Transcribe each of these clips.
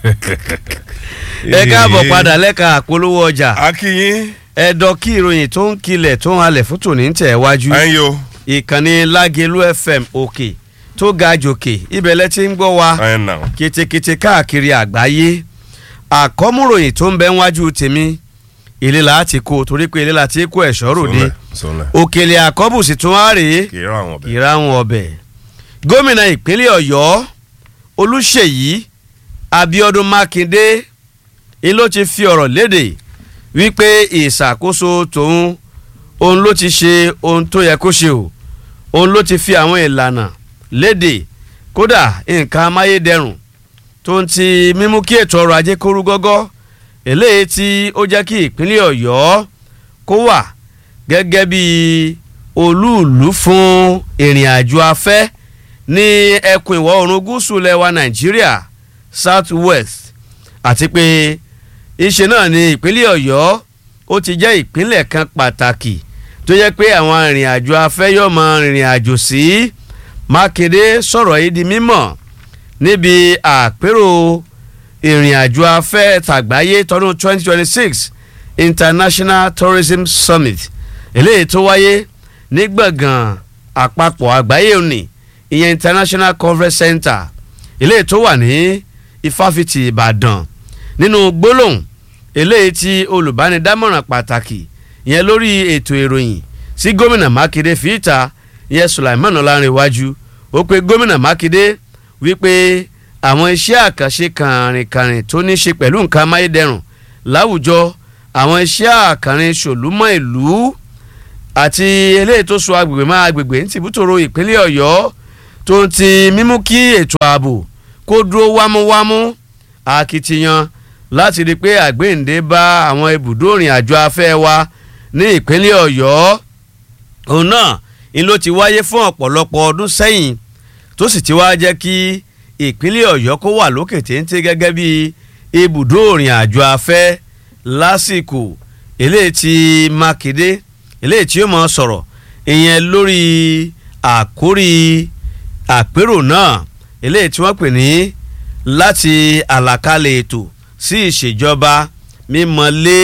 ẹ káàbọ̀ padà lẹ́ka àpolówó ọjà akínyín ẹ̀dọ̀ kí ìròyìn tó ń kilẹ̀ tó ń halẹ̀ fún tòní ń tẹ̀ wájú ẹ̀yin o ìkànnì lágẹ̀lú fm òkè tó ga jòkè ibẹ̀ lẹ ti ń gbọ́ wa ẹ̀yin náà ketekete káàkiri àgbáyé àkọ́múròyìn tó ń bẹ wájú tèmi ilé la ti kó torí pé ilé la ti kó ẹ̀ṣọ́ ròde sọlẹ̀ òkèlè àkọ́bùsì tún á rèé kì í rán àwọn ọbẹ̀. ìráhùn ọbẹ̀ gómìnà ìpínlẹ̀ ọ̀yọ́ olùṣèyí abiodun makinde ni ló ti fi ọ̀rọ̀ léde wípé ìṣàkóso tòun òun ló ti ṣe ohun tó yẹ kó ṣe o òun ló ti fi àwọn ìlànà léde kódà nǹkan amáyédẹrùn tó ń ti mímú kí ètò ọrọ̀ ajé kórú gọ́gọ́ eléyìí tí ó jẹ́ kí ìpínlẹ̀ ọ̀yọ́ kó wà gẹ́gẹ́ bí olúùlú fún ìrìn àjò afẹ́ ní ẹkùn ìwọ̀ oòrùn gúúsù lẹwa nàìjíríà south west àti pé ìṣe náà ní ìpínlẹ̀ ọ̀yọ́ ó ti jẹ́ ìpínlẹ̀ kan pàtàkì tó yẹ pé àwọn ìrìn àjò afẹ́ yóò mọ ìrìn àjò sí mákindé sọ̀rọ̀ yìí di mímọ̀ níbi àpérò ìrìn àjò afẹ́ tàgbáyé tọdún 2026 international tourism summit eléyìí tó wáyé ní gbọ̀ngàn àpapọ̀ àgbáyé òní ìyẹn international conference center eléyìí tó wà ní ifáfitì ìbàdàn nínú gbólóhùn eléyìí tí olùbánidámọ̀ràn pàtàkì ìyẹn lórí ètò ìròyìn sí gómìnà mákindé fìtà ìyẹn sulaiman ọlárìnwájú ó pe gómìnà mákindé wípé àwọn iṣẹ́ àkànṣe kàrìnkàrìn tó ní ṣe pẹ̀lú nǹkan amáyédẹrùn láwùjọ àwọn iṣẹ́ àkànrin ṣòlúmọ́ ìlú àti eléyìí tó so agbègbè má agbègbè ní tìbútòrò ìpínlẹ̀ ọ̀yọ́ tó ń ti mímú kí ètò ààbò kó dúró wámúwámú akitiyan láti rí i pé àgbéǹde bá àwọn ibùdó ìrìn àjò afẹ́ wa ní ìpínlẹ̀ ọ̀yọ́ òun náà ni ló ti wáyé fún ọ̀pọ̀lọpọ̀ ọdún sẹ́yìn tó sì ti wá jẹ́ kí ìpínlẹ̀ ọ̀yọ́ kó wà lókè téńté gẹ́gẹ́ bí ibùdó ìrìn àjò afẹ́ lásìkò eléyìí tí mákindé eléyìí tí ó mọ̀ sọ̀rọ̀ ìyẹn lórí àkórí àpérò náà eléyìí tí wọ́n pè ní láti àlàkalẹ̀ ètò sí ìṣèjọba mímọ́lé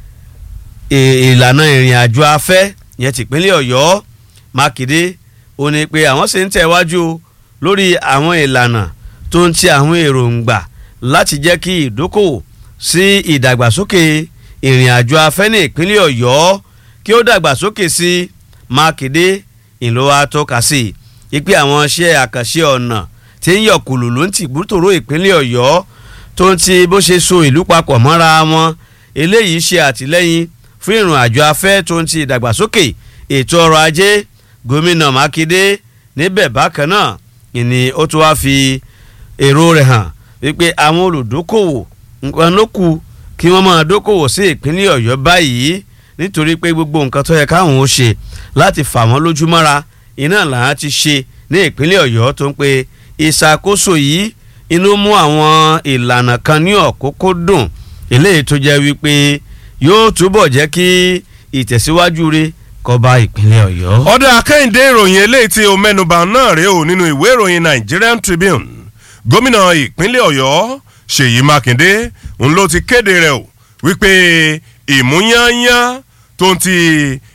ìlànà ìrìn àjò afẹ́ yẹn tìpínlẹ̀ ọ̀yọ́ mákindé ó ní pé àwọn sì ń tẹ̀wájú lórí àwọn ìlànà tó ń ti àwọn èròǹgbà láti jẹ́ kí ìdókòwò sí ìdàgbàsókè ìrìn àjò afẹ́ ní ìpínlẹ̀ ọ̀yọ́ kí ó dàgbàsókè sí mákindé ìlú atọ́ka sí ipe àwọn iṣẹ́ àkànṣe ọ̀nà tí ń yọ kùlù ló ń tì bútòrò ìpínlẹ̀ ọ̀yọ́ tó ń ti bó ṣe so ìlú papọ̀ mọ́ra wọn eléyìí ṣe àtìlẹ́yìn fún ìrìn àjò afẹ́ tó ń ti ìdàgbàsókè ètò ọrọ̀ ajé gómìnà mákindé níbẹ̀ bákan náà ìní ó tún wá fi èrò rẹ̀ hàn wípé àwọn olùdókòwò nǹkan ló kù kí wọ́n máa dókòwò sí ìpínlẹ̀ ọ̀yọ́ báyìí nítorí pé gbogbo nǹkan tó yẹ káwọn ó ṣe láti fà wọ́n lójúmọ́ra iná làwọn ti ṣe ní ìpínlẹ̀ ọ̀yọ́ tó ń pe ìṣàkóso yìí inú mú àwọn ìlànà kan ní ọ̀kókó dùn eléyìí tó jẹ́ wípé yóò túbọ̀ jẹ́ kí ìtẹ̀síwájú rẹ̀ kó bá ìpínlẹ̀ ọ̀yọ́. ọ̀dọ̀ akẹ́hìndé ìròyìn eléyìí tí o mẹ́nuba náà rèé o nínú ìwé ìròyìn Nigerian Tribune gómìnà ìpínlẹ̀ ọ̀yọ́ ṣèyí mákindé ń ló ti kéde rẹ̀ o wípé ìmúyányán tó ń ti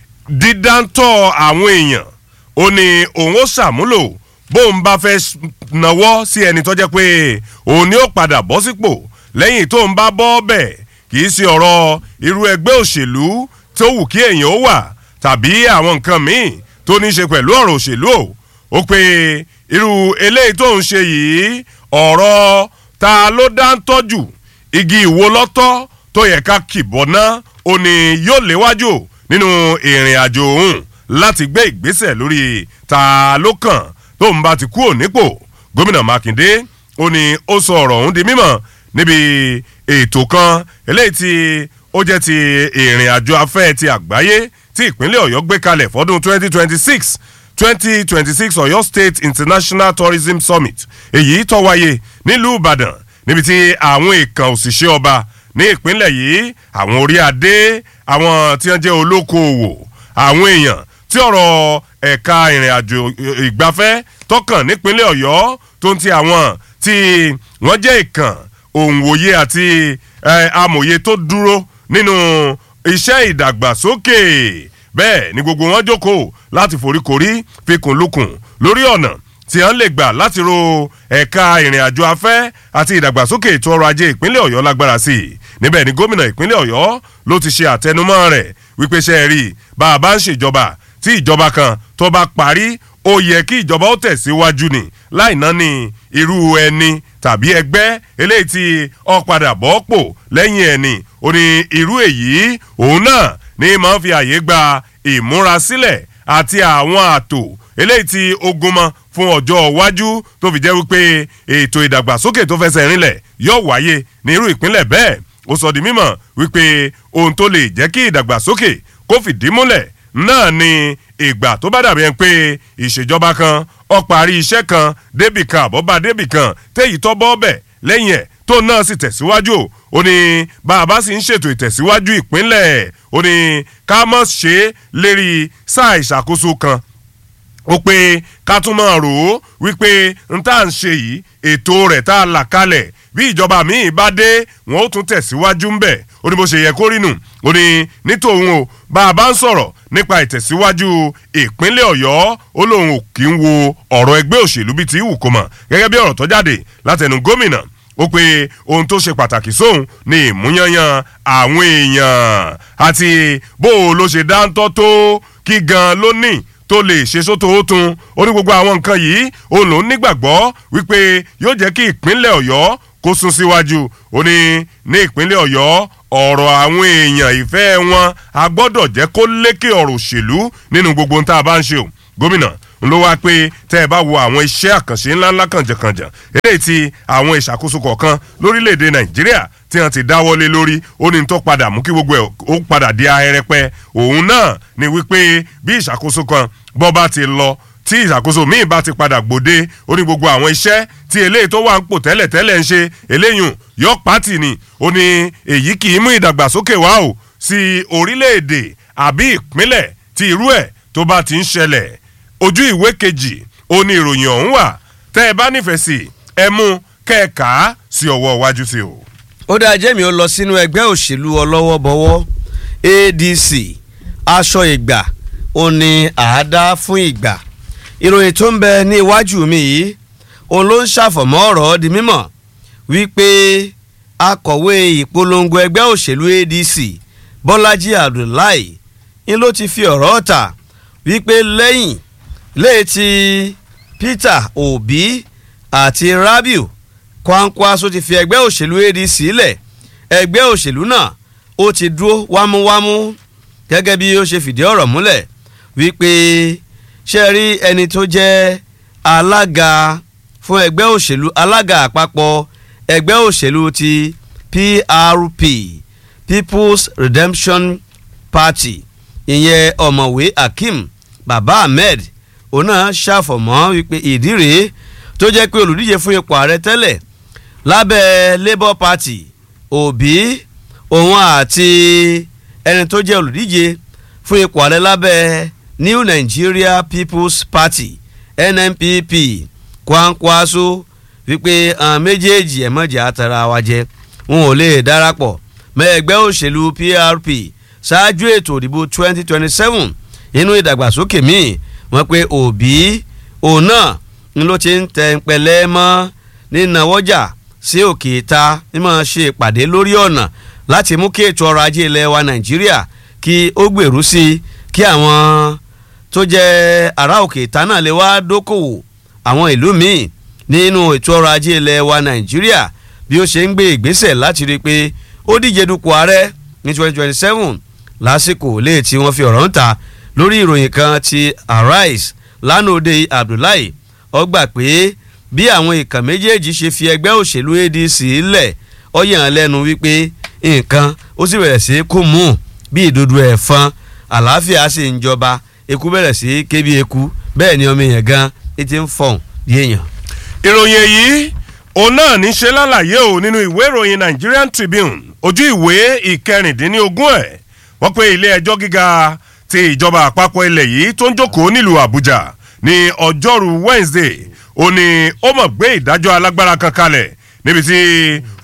dídáńtọ́ àwọn èèyàn ó ní òun ó ṣàmúlò bóun bá fẹ́ nawọ́ sí ẹni tó jẹ́ pé òun ni ó padà bọ́ sípò lẹ́yìn tó ń bá bọ́ bẹ̀ kì í ṣe ọ̀rọ̀ irú ẹgbẹ́ òṣèlú tó wù kí èèyàn ó wà tàbí àwọn nǹkan míì tó ní í ṣe pẹ̀lú ọ̀rọ̀ òṣèlú o ó pé irú eléyìí tó ń ṣe yìí ọ̀rọ̀ ta ló dá ń tọ́jú igi ìwo lọ́tọ́ tó yẹ ká kìbọ̀ ná ó ní yóò léwájú nínú ìrìn àjò òun láti gbé ìgbésẹ̀ lórí ta ló kàn tó ń bá ti kú ònípò gómìnà mákindé ó ní ó sọ ọ̀rọ̀ ọ̀hún di mímọ̀ níbi ètò kan eléyìí tí ó jẹ́ ti ìrìn àjò afẹ́ ti àgbáyé tí ìpínlẹ̀ ọ̀yọ́ gbé kalẹ̀ fọ́dún 2026 2026 ọ̀yọ́ state international tourism summit èyí tó wáyé nílùú ìbàdàn níbi tí àwọn èèkàn òṣìṣẹ́ ọba ní ìpínlẹ̀ yìí àwọn orí adé àwọn tí wọ́n jẹ́ olókoòwò àwọn èèyàn tí ọ̀rọ̀ ẹ̀ka ìrìn àjò ìgbafẹ́ tọkàn nípínlẹ̀ ọ̀yọ́ tó ń ti àwọn tí wọ́n jẹ́ ìkàn òǹwòye àti amòye tó dúró nínú iṣẹ́ ìdàgbàsókè bẹ́ẹ̀ ni gbogbo wọn jókòó láti foríkorí fikùn lukùn lórí ọ̀nà tí wọ́n lè gbà láti ro ẹ̀ka ìrìn àjò afẹ́ àti ìdàgbàsókè ètò ọrọ̀ ajé ìpínlẹ̀ ọ̀yọ́ lágbára sí i níbẹ̀ ni gómìnà ìpínlẹ̀ ọ̀yọ́ ló ti ṣe àtẹnumọ́ rẹ̀ wípé ṣe é rí bá a bá ń ṣèjọba tí ìjọba kan tó bá parí ó yẹ kí ìjọba ó tẹ̀síwájú ni láì náà ní irú ẹni tàbí ẹgbẹ́ eléyìí tí ó padà bọ́ pò lẹ́yìn ẹni ó ní irú èyí òun náà ní máa ń fi àyè gba ìmúrasílẹ̀ àti àwọn àtò eléyìí tí ogun mọ fún ọjọ́ iwájú tó fi jẹ́ wípé ètò ìdàgbàsókè tó fẹsẹ̀ rinlẹ̀ yóò wáyé ní irú ìpínlẹ̀ bẹ́ẹ̀ ó sọ di mímọ̀ wípé ohun tó lè jẹ́ kí ìdàgbàsókè kó fìdí múlẹ̀ náà ni ìgbà tó bá dàbí ẹni pé ìṣèjọba kan ó parí iṣẹ́ kan débì kan àbọ̀bá débì kan téyì tọ́ bọ́ bẹ̀ lẹ́yìn ẹ̀ tó náà sì tẹ̀síwájú ó ní bàbá sì ń ṣètò ìtẹ̀síwájú ìpínlẹ̀ ó ní ká mọ̀ ṣe é lérí sáà ìṣàkóso kan ó pé ká tún máa rò ó wípé n tá à ń ṣe yìí ètò rẹ̀ tá a là kalẹ̀ bí ìjọba míì bá dé wọn ó tún tẹ̀síwájú ń bẹ̀ ó ní bó ṣe yẹ kó rí nù ó ní nítòun o bá a bá ń sọ̀rọ̀ nípa ìtẹ̀síwájú ìpínlẹ̀ ọ̀yọ́ ó lóun ò kí ń wo ọ̀rọ̀ ẹgbẹ́ òṣèlú bíi ti wù kó mọ̀ gẹ́gẹ́ bí ọ̀rọ̀ tó jáde látẹnu gómìnà ó pé ohun tó ṣe pàtàkì sóhun ni ìmúyanyan àwọn èèyàn àti bó o ló ṣe dáńtọ́ tó kí gan ló ní tó lè ṣe sóto ó tun ó ní gbogbo àwọn nǹkan yìí òun lòún nígbàgbọ́ wípé yóò jẹ́ kí ìpínlẹ̀ ọ̀yọ́ kó sún síwájú ó ní ní ìpínlẹ̀ ọ̀yọ́ ọ̀rọ̀ àwọn èèyàn ìfẹ́ wọn a gbọ́dọ̀ jẹ́ kó lékè ọ̀rọ̀ òṣèlú nínú gbogbo ohun tá a bá ń ṣe o gómìnà ló wá pé tẹ́ ẹ bá wo àwọn iṣẹ́ àkànṣe ńláńlá kànjàkànjà eléyìí tí àwọn ìṣàkóso kọ̀ọ̀kan lórílẹ̀‐èdè nàìjíríà tí wọ́n ti dáwọ́lé lórí ó ní tó padà mú kí gbogbo ẹ̀ ó padà di ahẹ́rẹ́pẹ́ òun náà ni wípé bí ìṣàkóso kan bọ́ bá ti lọ tí ìṣàkóso míì bá ti padà gbòde ó ní gbogbo àwọn iṣẹ́ tí eléyìí tó wà ń pò tẹ́lẹ̀ tẹ́lẹ̀ ń ṣe eléyìí yọ pátì ni ó ní èyí kì í mú ìdàgbàsókè wá o sí orílẹ̀-èdè àbí ìpínlẹ̀ tí irú ẹ̀ tó bá ti ń ṣẹlẹ̀ ojú ìwé kejì ó ní ìròyìn ọ̀hún wà tẹ́ ẹ bá nífẹ̀ẹ́ sí ẹ mú kẹ́ẹ̀ka sí ọwọ́ iwájú sí o. ó dáa jẹ́mi ó lọ sínú ẹgbẹ́ òṣèlú ọlọ́wọ́bọwọ́ adc aṣọ ìgbà ó ní àádá fún ìgbà ìròyìn tó ń bẹ ní iwájú mi yìí òun ló ń ṣàfọ̀mọ́ ọ̀rọ̀ di mímọ̀ wípé akọ̀wé ìpolongo ẹgbẹ́ òṣèlú adc bọ́lájí abdullahi ń ló ti fi ọ̀rọ̀ ọ̀tà wípé lẹ́yìn lẹ́yìn tí peter obi àti rabiu kwankwaso ti fi ẹgbẹ́ òṣèlú adc lẹ̀ ẹgbẹ́ òṣèlú náà ó ti dúró wámúwámú gẹ́gẹ́ bí ó ṣe fìdí ọ̀rọ̀ múlẹ̀ wípé ṣe rí ẹni tó jẹ́ alága fún ẹgbẹ́ òṣèlú alága àpapọ̀ ẹgbẹ́ òṣèlú ti prp people's redemption party ìyẹn ọ̀mọ̀wé akeem baba ahmed òun náà ṣàfọ̀mọ́ wípé ìdí rèé tó jẹ́ pé olùdíje fún ipò ààrẹ tẹ́lẹ̀ lábẹ́ labour party òbí òun àti ẹni tó jẹ́ olùdíje fún ipò ààrẹ lábẹ́ new nigeria people's party nnpp kwankwaso wípé àwọn méjèèjì ẹ̀mọ́jà àtàrà wa jẹ wọn ò lè darapọ̀ mọ́ ẹgbẹ́ òṣèlú prp ṣáájú ètò ìdìbò 2027 inú ìdàgbàsókè míì wọ́n pé òbí òun náà ń ló ti ń tẹ pẹ̀lẹ́ mọ́ nínáwọ́jà sí òkè ìta mímọ́ ṣe ìpàdé lórí ọ̀nà láti mú kí ètò ọrọ̀ ajé ilẹ̀ wa nàìjíríà kí ó gbèrú sí i kí àwọn tó jẹ́ ará òkè ìta náà lè wá dókòwò àwọn ìlú míì nínú ètò ọrọ̀ ajé ilẹ̀ wa nàìjíríà bí ó ṣe ń gbé ìgbésẹ̀ láti rí i pé ó díje dupò ààrẹ ní 2027 lásìkò lè tí wọ́n fi ọ̀rọ̀ ń ta lórí ìròyìn kan ti arise lánàá òde abdullahi ó gbà pé bí àwọn ìkàn méjèèjì ṣe fi ẹgbẹ́ òṣèlú adc lẹ̀ ó yàn lẹ́nu wípé nǹkan ó sì bẹ̀rẹ̀ sí kú mú bí ìdodo ẹ̀fọn àlàáfíà sì ń jọba eku bẹ̀rẹ̀ sí ké bí eku bẹ́ẹ̀ ni ọmọ èèyàn gan etí ń fọ̀hún bí èèyàn. ìròyìn èyí òun náà ní ṣe lálàyé o nínú ìwé ìròyìn nigerian tribune ojú ìwé ìkẹrìndínlógún ẹ̀ wọ́n pé ilé ẹjọ́ gíga ti ìjọba àpapọ̀ ilẹ̀ yìí tó ń jókòó nílùú àbújá ní ọjọ́rú wednesday ó ní ó mọ̀ gbé ìdájọ́ alágbára kan kalẹ̀ níbi tí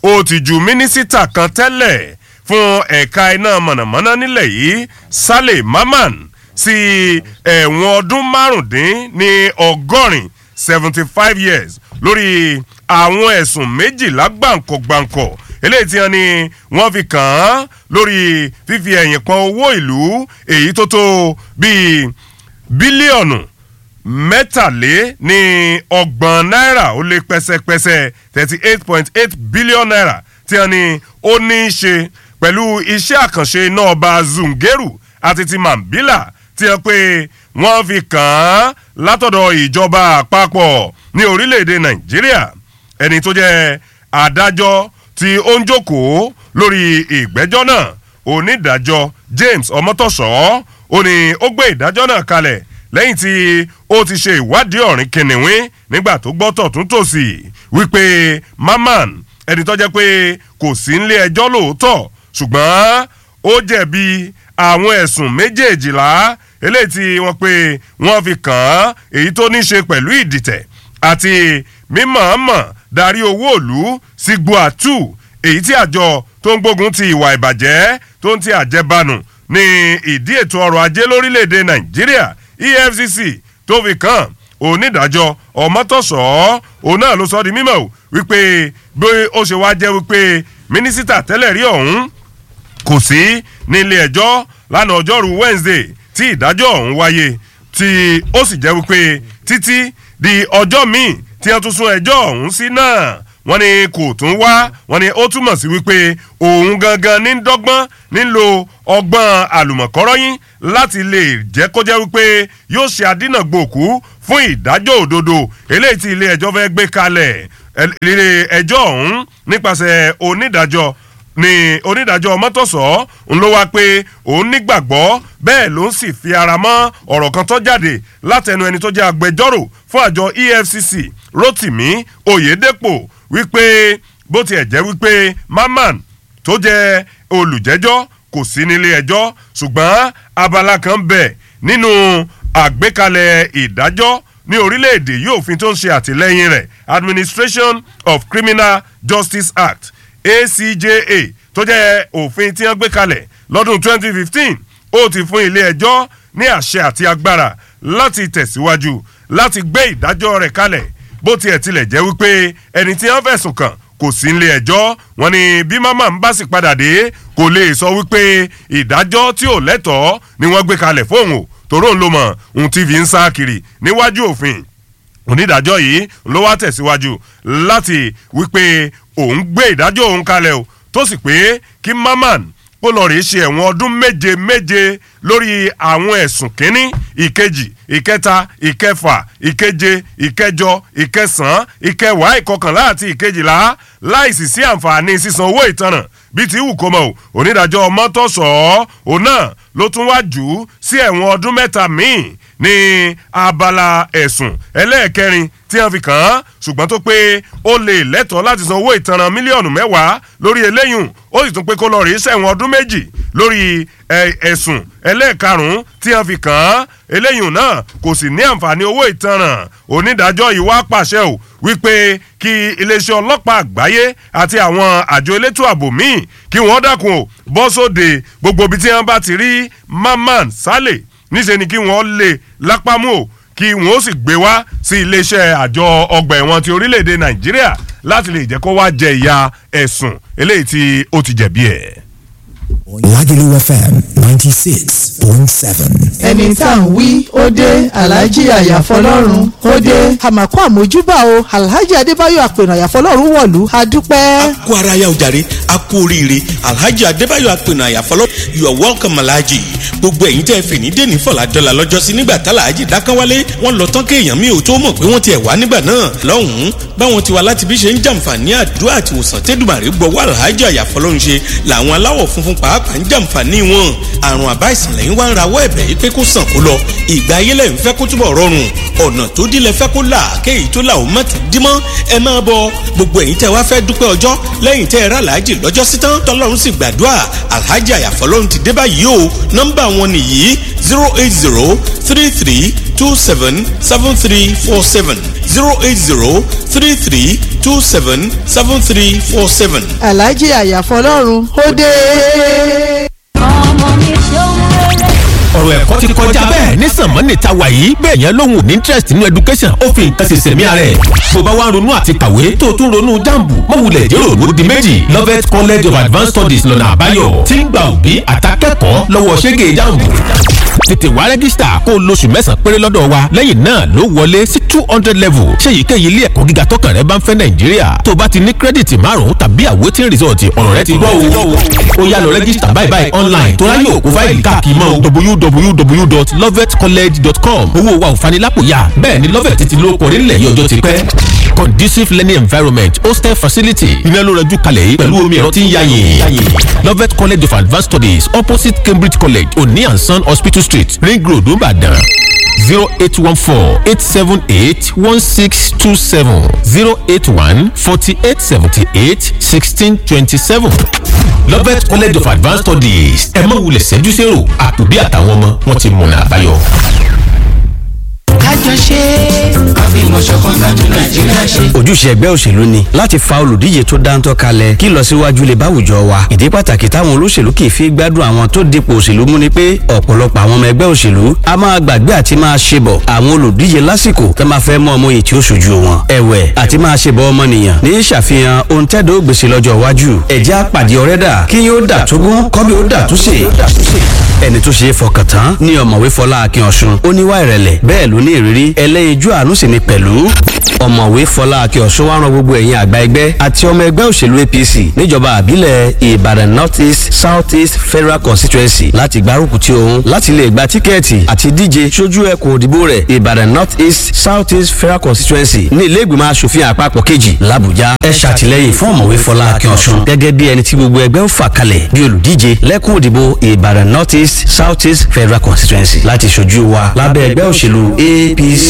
ó ti ju mínísítà kan tẹ́lẹ̀ fún ẹ̀ka iná mọ̀nàmọ́ná nílẹ̀ yìí Saleh Maman sí ẹ̀wọ̀n ọdún márùndín ní ọgọ́rin seventy five years lórí àwọn ẹ̀sùn méjìlá gbàǹkọ̀gbàǹkọ̀ eléyìí tí wọ́n ní wọ́n fi kàn án lórí fífi ẹ̀yìn pọn owó ìlú èyí tó tó bíi bílíọ̀nù mẹ́tàlé ní ọgbọ̀n náírà ó lé pẹ́sẹ́pẹ́sẹ́ thirty eight point eight billion naira tí wọ́n ní ó ní í ṣe pẹ̀lú iṣẹ́ àkànṣe iná ọba Zungeru àti ti Mambila tí wọ́n pé wọ́n fi kàn án látọ̀dọ̀ ìjọba àpapọ̀ ní orílẹ̀-èdè Nàìjíríà ẹni tó jẹ́ adájọ́ tí ó ń jókòó lórí ìgbẹ́jọ́ náà onídàájọ́ James Ọmọtọ́ṣọ́ ó ní ó gbé ìdájọ́ náà kalẹ̀ lẹ́yìn tí ó ti ṣe ìwádìí ọ̀rìn kìnìún nígbà tó gbọ́ tọ̀tún tòsì wípé Maman ẹni tó jẹ́ pé kò sí nílé ẹjọ́ lóòótọ́ ṣùgbọ́n ó jẹ̀bi àwọn ẹ̀sùn méjèèjìlá eléyìí tí wọ́n pé wọ́n fi kàn án èyí tó ní ṣe pẹ̀lú ìdìtẹ̀ àti mímọ̀ọ́mọ̀ darí owó òlú sí gbuatu èyí tí àjọ tó ń gbógun ti ìwà ìbàjẹ́ tó ń ti àjẹbánu ní ìdí ètò ọrọ̀ ajé lórílẹ̀‐èdè Nàìjíríà EFCC tó fi kàn onídàájọ́ ọmọtọ́sọ́ òun náà ló sọ di mímọ̀ wípé bí ó ṣe wá jẹ́ wípé mínísítà tẹ́lẹ̀ rí ọ̀hún kò sí nílé ẹjọ́ lánàá ọjọ́rú Wednesday tí ìdájọ́ ọ̀hún wáyé tí ó sì jẹ́ wípé títí di ọjọ́ míì tí wọ́n tún sún ẹjọ́ ọ̀hún sí náà wọ́n ní kò tún wá wọ́n ní ó túmọ̀ sí wípé òun gangan ní dọ́gbọ́n nílò ọgbọ́n àlùmọ̀kọ́rọ́yìn láti lè jẹ́ kó jẹ́ wípé yóò ṣe àdínàgbòkú fún ìdájọ́ òdodo eléyìí tí ilé ẹjọ́ fẹ́ gbé kalẹ̀ ilé ẹjọ́ ọ̀hún nípasẹ̀ onídàájọ́ ni onídàájọ́ mọ́tòsọ́ ń ló wá pé òun nígbàgbọ́ bẹ́ẹ̀ ló ń sì fi ara mọ́ ọ̀rọ̀ kan tó jáde látẹnu ẹni tó jẹ́ agbẹjọ́rò fún àjọ EFCC Rotimi Oyedepo wípé bó tiẹ̀ jẹ́ wípé Maman tó jẹ́ olùjẹ́jọ́ kò sí nílé ẹjọ́ ṣùgbọ́n abala kan bẹ̀ nínú àgbékalẹ̀ ìdájọ́ ní orílẹ̀-èdè yìí òfin tó ń ṣe àtìlẹ́yìn rẹ̀ Administration of Criminal Justice Act ACJA tó jẹ́ òfin tí wọ́n gbé kalẹ̀ lọ́dún 2015 ó ti fún ilé ẹjọ́ ní àṣẹ àti agbára láti tẹ̀síwájú láti gbé ìdájọ́ rẹ̀ kalẹ̀ bó tiẹ̀ tilẹ̀ jẹ́ wípé ẹni tí wọ́n fẹ̀sùn kàn kò sí nílé ẹjọ́ wọn ni bí mama ń bá sì padà dé kò lè sọ wípé ìdájọ́ tí ò lẹ́tọ̀ọ́ ni wọ́n gbé kalẹ̀ fóun o tòró ń lo mọ̀ ohun tí fi ń sá kiri níwájú òfin onídàájọ́ yìí ló wá tẹ̀síwájú láti wípé òun gbé ìdájọ́ òun kalẹ̀ o tó sì pé kí maman kó lọ rèé ṣe ẹ̀wọ̀n ọdún méje méje lórí àwọn ẹ̀sùn kínní ìkejì ìkẹta ìkẹfà ìkeje ìkẹjọ ìkẹsàn-án ìkẹwàá ìkọkànlá àti ìkejìlá láìsí sí àǹfààní sísan owó ìtanràn bíi ti wù kó mọ̀ o onídàájọ́ mọ́tòsọ́ òun náà ló tún wá jù ú sí ẹ̀wọ̀n ọdún mẹ́ta míì ní abala ẹ̀sùn ẹlẹ́ẹ̀kẹrin tí wọ́n fi kàn án ṣùgbọ́n tó pé ó lè lẹ́tọ̀ọ́ láti san owó ìtanràn mílíọ̀nù mẹ́wàá lórí eléyùn ó sì tún pé kó lọ rí sẹ́wọ̀n ọdún méjì lórí ẹ̀sùn ẹlẹ́ẹ̀karùn-ún tí wọ́n fi kàn án eléyùn náà kò sì ní àǹfààní owó ìtanràn onídàájọ́ yìí wá pàṣẹ ò wípé kí iléeṣẹ́ ọlọ́pàá àgbáyé àti àwọn àjọ elétò ààbò míì kí wọ́n dákun ò bọ́ sóde gbogbo ibi tí wọ́n bá ti rí Mamman Saleh níṣẹ́ ni kí wọ́n lè lápámú ò kí wọ́n ó sì gbé wá sí iléeṣẹ́ àjọ ọgbà ẹ̀wọ̀n ti orílẹ̀-èdè Nàìjíríà láti lè jẹ́ kó wá jẹ ìyà ẹ̀sùn eléyìí tí ó ti jẹ̀bi ẹ̀. Lagelu FM ninety six point seven. ẹni tá à ń wí ó dé alhaji àyàfọlọ́run ó dé. àmàkù àmójúbà o alhaji adébáyọ̀ àpènà àyàfọlọ́run wọ̀lú adúpẹ́. kú ara ya ojàre a kú oríire alhaji adébáyọ̀ àpènà àyàfọlọ́ you are welcome alhaji gbogbo ẹ̀yin tẹ́ fè ní dèní fọlá dọ́là lọ́jọ́sí nígbà tá alhaji dákánwálé wọ́n lọ tán kéèyàn mi ò tó mọ̀ pé wọ́n ti ẹ̀ wá nígbà náà lọ́hùn-ún báwọn ti wá láti bí ṣe ń jàǹfààní àdúrà àti òsàn tẹ́dùmàrè gbọ́wọ́ alhaji àyàfọlọ́run ṣe làwọn aláwọ̀ funfun pàápàá ń jàǹfààní wọn àrùn àbá ìsìnlẹ̀ yín wá ń rawọ́ ẹ̀bẹ̀ yìí pé kó sàn kó lọ ìgbà ayé lẹ̀ ń fẹ́ kó túbọ̀ rọrùn ọ̀nà tó dílé fẹ́ kó là kéyìí tó là ó má ti dí mọ́ ẹ máa bọ gbogbo ẹ̀yin tẹ́ wá fẹ́ dúpẹ́ ọjọ́ lẹ́yìn tẹ́ ẹ rà láàjì lọ́jọ́ sí tán tọ́lọ́run sì gbàdúrà alhaji àyàfọ́lọ́run ti dé báyìí o nọ́mbà wọn nìyí zero eight zero three three two seven seven three four seven zero eight zero three three two seven seven three four seven. alhaji àyàfọlọ́run ó dé. ọmọ mi ṣeun rere. ọ̀rọ̀ ẹ̀kọ́ ti kọjá bẹ́ẹ̀ ní sànmọ́nì ta wà yìí bẹ́ẹ̀ yẹn lóhùn ní interest nínú education ó fi nǹkan ṣe sẹ̀mí ara ẹ̀ bó bá wá ń ronú àti kàwé tó o tún ronú jambu mọ̀wulẹ̀ jẹ́rò ló di méjì Lovett College of Advanced Studies lọ́nà àbáyọ tí ń gba òbí àtàkẹ́kọ̀ọ́ lọ́wọ́ ṣẹ́gẹ̀ jambu tètè wá rẹ́gísítà kó o lóṣù mẹ́sàn-án péré lọ́dọ̀ wa lẹ́yìn náà ló wọlé sí two hundred level ṣé èyíkéyìí ilé ẹ̀kọ́ gíga tọkàn rẹ bá ń fẹ́ nàìjíríà tó o bá ti ní kírẹ́dìtì márùn-ún tàbí àwòtín rìsọ̀tì ọ̀rọ̀ rẹ ti gbọ́ o ó yá lọ rẹ́gísítà báyìí báyìí online tó ráyè òkú fáìlì káàkiri mọ́ www.lovetcollege.com owó wa ò fanilápòyà bẹ́ẹ̀ ni lovet ti lóko orílẹ̀ yìí ọjọ́ ti pẹ́ conducive learning environment hostel facility iná ló rẹjú kalẹ̀ yìí pẹ̀lú omi ẹ̀rọ tí ń yáyìn lovet college of advanced studies opposite cambridge college oni and son hospital street ring road nìbàdàn zero eight one four eight seven eight one six two seven zero eight one forty eight seventy eight sixteen twenty seven lovet college of advanced studies ẹ má wulẹ̀ ṣẹ́jú sẹ́rò àtòbí àtàwọn ọmọ wọn ti mọ̀nà àbáyọ. kájọ ṣe àfihàn ṣọ̀kan gbàdú nàìjíríà ṣe. ojúṣe ẹgbẹ́ òṣèlú ni láti fa olùdíje tó dáńtọ́ kalẹ̀ kí ìlọsíwájú lè bá àwùjọ wa ìdí pàtàkì táwọn olóṣèlú kì í fi gbádùn àwọn tó dipò òṣèlú mú ni pé ọ̀pọ̀lọpọ̀ àwọn ọmọ ẹgbẹ́ òṣèlú a máa gbàgbé àti máa ṣe bọ̀ àwọn olùdíje lásìkò tó máa fẹ́ mọ ọmọ yìí tí ó ṣojú wọn ẹ̀wẹ̀ àti máa ṣe bọ̀ ọmọnìyàn ní ṣàfihàn ohun tẹ́dọ̀ ó gbèsè lọ́jọ́ iwájú ẹ̀jẹ̀ àpàdé ọ̀rẹ́dà kí yóò dà tógún kọ́bí ó dà túnṣe ẹni tó ṣe é fọkàn tán ní ọ̀mọ̀wé fọlá akin ọ̀ṣun ó níwá ìrẹ̀lẹ̀ bẹ́ẹ̀ ló ní ìrírí ẹlẹ́yinjú àánú sì ni pẹ̀lú ọ̀mọ̀wé fọlá akin ọ̀ṣun wá ran gbogbo ẹ̀yin àgbà ẹgbẹ́ àti ọmọ ẹgbẹ́ òṣèlú apc níjọba àbílẹ̀ ìbàdàn north east south east federal constituency láti gbárùkù tí òun láti lè gba tíkẹ́ẹ̀tì àti díje sójú ẹkùn òdìbò rẹ̀ ìbàdàn north east south east federal constituency ní ilé ìgbìmọ̀ asòfin àpapọ̀ kejì làbújá ẹ ṣàtìlẹ́yìn fún ọ̀mọ̀wé fọlá akin ọ̀ṣun gẹ́gẹ́ bí ẹni tí gbogbo ẹgbẹ́ ń fà kalẹ̀ bí olùdíje lẹ́kùn òdìbò ìbàdàn north east south east federal constituency láti ṣojú wa lábẹ́ ẹgbẹ́ òṣèlú apc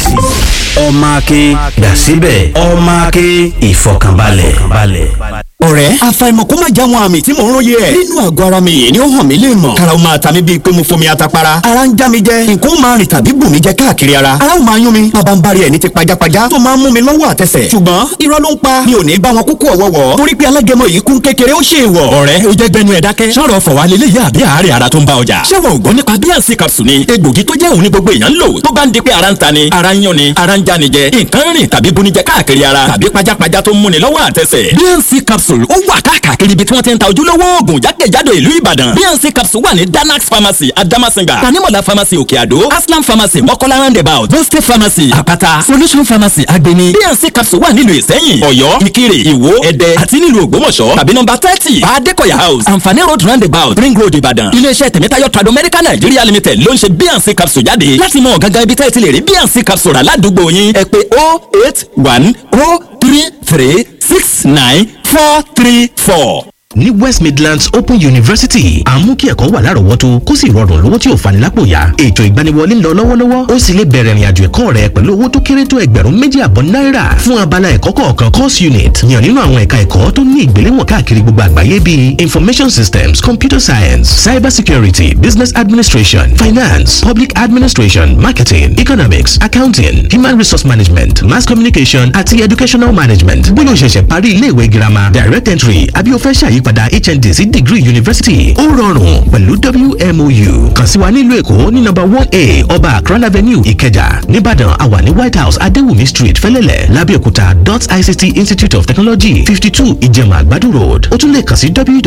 ọmọ akin gbàsíbẹ̀ ọmọ akin ìfọkànbalẹ̀. ọ̀rẹ́ àfàìmọ̀ kó má já wọn àmì tí mò ń róye ẹ̀. nínú àgọ́ ara mi yìí ni ó hàn mí lè mọ̀. karaw máa ta mi bíi pé mo fomi atapara. ara ń já mi jẹ nǹkan ó máa rìn tàbí bù mí jẹ káàkiri ara. ara ó máa yún mi bàbá ń bari ẹ̀ ní ti pajápajá tó máa ń mú mi lọ́wọ́ àtẹsẹ̀. ṣùgbọ́n irọ́ ló ń pa mi ò ní bá wọn kúkú ọ̀wọ́wọ́. torí pé alágẹmọ yìí kún kékeré ó ṣe é wọ̀. ọ̀rẹ́ o jẹ́ gbẹnu ẹ̀ dákẹ́. sọ̀rọ̀ fọ̀wá lélẹ̀ yá àbí àárẹ̀ ara tó ń bá ọjà. ṣé wọn ò gbọ́ nípa bíànsì capsule ni egbògi tó jẹ́ òun ní gbogbo èèyàn ń lò tó bá ń di pé ara ń ta ni ara ń yún ni ara ń já ni jẹ nǹkan rìn tàbí bunijẹ káàkiri ara tàbí pajápajá tó ń múni lọ́wọ́ àtẹsẹ̀. bnc capsule ó wà káàkiri ibi tí wọ́n ti ń ta ojúlówó oògùn jákèjádò ìlú ìbàdàn bnc capsule wà ní danax pharmacy adamasinga tanimola pharmacy òkè àdó aslam pharmacy mọ́kọ́lá roundabout boste pharmacy àpáta solution pharmacy agbeni bnc capsule wà nílùú ìsẹ́yìn ọ̀yọ́ ìkirè ìwó ẹ̀dẹ́ àti nílùú ògbómọ̀ṣọ́ tàbí nọ́mbà thirty adékọ̀yà house àǹfààní road roundabout ring road ìbàdàn iléeṣẹ́ tẹ̀mẹ́tayọ̀ trado medical nigeria limited ló ń ṣe bnc capsule jáde láti mọ gangan ibi tẹ́ ẹ ti lè rí bnc capsule rà ládùúgbò yín ẹ pé oh eight one oh three three six nine four three four. ní west midlands open university à ń mú kí ẹ̀kọ́ wà lárọ̀ọ́wọ́tó kó sì rọrùn lówó tí ò fani lápò yá ètò ìgbaniwọlé ń lọ lọ́wọ́lọ́wọ́ ó sì lè bẹ̀rẹ̀ ìrìnàjò ẹ̀kọ́ rẹ pẹ̀lú owó tó kéré tó ẹgbẹ̀rún méjì àbọ̀ náírà fún abala ẹ̀kọ́ kọ̀ọ̀kan course unit yàn nínú àwọn ẹ̀ka ẹ̀kọ́ tó ní ìgbéléwọ̀n káàkiri gbogbo àgbáyé bíi information systems computer science cyber security business administration finance public administration marketing economics accounting human resource management mass communication àti educational management bóyá o ṣẹ̀ṣẹ̀ parí iléèwé girama direct entry àbí o fẹ́ ṣàyí ìyípadà hnd sí degree university ó rọrùn pẹ̀lú wmou kàn sí wa nílùú èkó ní nọ́mbà one a ọba akran avenue ìkẹjà nìbàdàn àwa ní white house adéwùmí street fẹlẹ́lẹ̀ lábẹ́òkúta dot ict institute of technology fifty two ìjẹ̀mà àgbàdo road ó tún lè kàn sí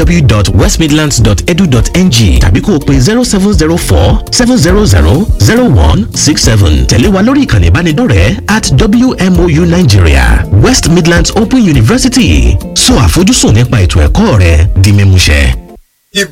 www.westmidlands.edu.ng tàbí kó o pe zero seven zero four seven zero zero zero one six seven tẹ̀lé wa lórí ìkànnì ìbánidọ́rẹ̀ẹ́ at wmou nigeria west midlands open university sọ àfojúsùn nípa ètò ẹ̀kọ́ rẹ di mímúṣẹ.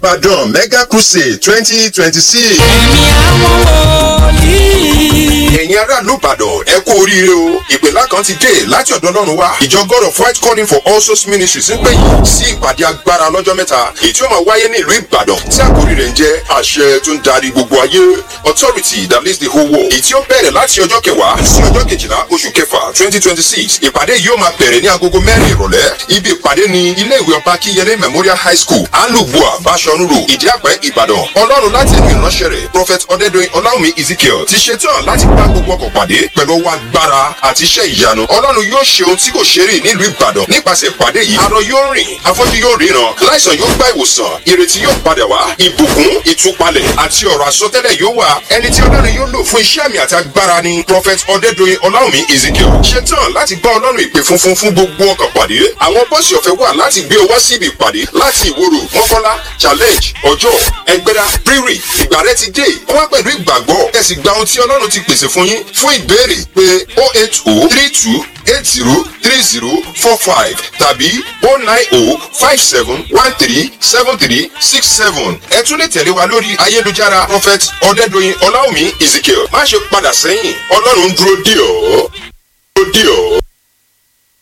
Ìbàdàn Mega Crusade twenty twenty six. ẹ̀mí àwọn wòlíì. ẹ̀yin ẹ̀yin aráàlú ìbàdàn ẹ kú oríire o ìpèlá kan ti dé láti ọ̀dọ̀ ọlọ́run wá ìjọ god of white calling for all souls ministries ń pè yín sí ìpàdé agbára lọ́jọ́ mẹ́ta èyí tí ó máa wáyé ní ìlú ìbàdàn tí àkórí rẹ̀ ń jẹ́ àṣẹ tó ń darí gbogbo ayé authority that leads the whole world èyí tí ó bẹ̀rẹ̀ láti ọjọ́ kẹwàá sí ọjọ́ kejìlá oṣù kẹfà twenty twenty six ìpàdé yìí ó máa bẹ̀rẹ̀ ní agogo mẹ́rin ìrọ̀lẹ́ ibi ìpàdé ni ilé ìwé ọba kíyẹlé memorial high school alubua bashorun road ìdí àpẹ́ ìbàdàn ọlọ́run láti ẹ̀mí ìránṣẹ́ rẹ̀ prophet ọ̀dẹ́dọ̀yìn ọláwùmí ezekiel ti ṣetán láti bá gbogbo ọkọ̀ pàdé pẹ̀lú ọwọ́ agbára àti iṣẹ́ ìyanu ọlọ́run yóò ṣe ohun tí kò ṣe rí nílùú ìbàdàn nípasẹ̀ ìpàdé yìí arọ yóò rìn afọ́jú yóò ríran láìsàn yóò gba ìwòsàn ìrètí yóò padà wá ìbùkún ìtúpalẹ̀ àti ọ̀rọ̀ àsọtẹ́lẹ̀ yóò wà ẹni tí ọlọ́run yóò lò fún iṣẹ́ àmì àti agbára ni prophet ọ̀dẹ́dọ̀yìn ọláwùmí ezekiel ṣetán láti bá ọlọ́run ìpè funfun fún gbogbo ọkọ̀ pàdé àwọn bọ́ọ̀sì ọ̀fẹ́ wà láti gbé ọ wá síbi ìpàdé láti ìwòrò mọ́kọ́lá challenge ọjọ́ ẹgbẹ́dá rírì ìgbà rẹ ti dé wá pẹ̀lú ìgbàgbọ́ ẹ sì gba ohun tí ọlọ́run ti pèsè fún yín fún ìbéèrè pé o eight o three two eight zero three zero four five tàbí o nine o five seven one three seven three six seven ẹ tún lè tẹ̀lé wa lórí ayélujára prophet ọ̀dẹ́dọ̀yìn ọláwùmí ezekiel má ṣe padà sẹ́yìn ọlọ́run dúró dì ọ́ dúró dì ọ́.